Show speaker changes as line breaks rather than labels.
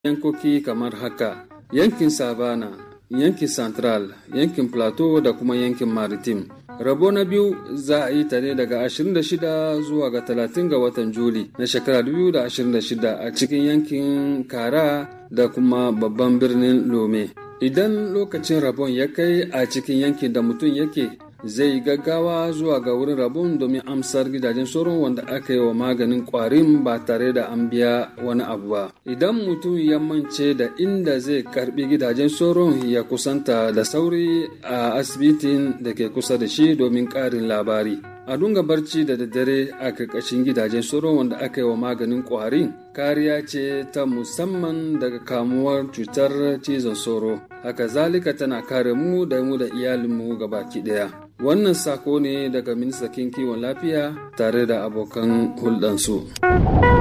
yankoki kamar haka yankin savana yankin central yankin plateau da kuma yankin maritim rabo na biyu za a yi ta ne daga 26 zuwa ga 30 ga watan juli na shekara 2026 a cikin yankin kara da kuma babban birnin lome idan lokacin rabon ya kai a cikin yankin da mutum yake zai gaggawa zuwa ga wurin rabon domin amsar gidajen sauron wanda aka yi wa maganin kwarin ba tare da an biya wani abu ba idan mutum ya mance da inda zai karbi gidajen sauron ya kusanta da sauri a asibitin da ke kusa da shi domin karin labari a dunga barci da daddare a karkashin gidajen sauron wanda aka yi wa maganin kwarin kariya ce ta musamman daga kamuwar cutar cizon sauro haka zalika tana kare mu da mu da iyalinmu gabaki daya wannan sako ne daga ministan kiwon lafiya tare da abokan hulɗansu.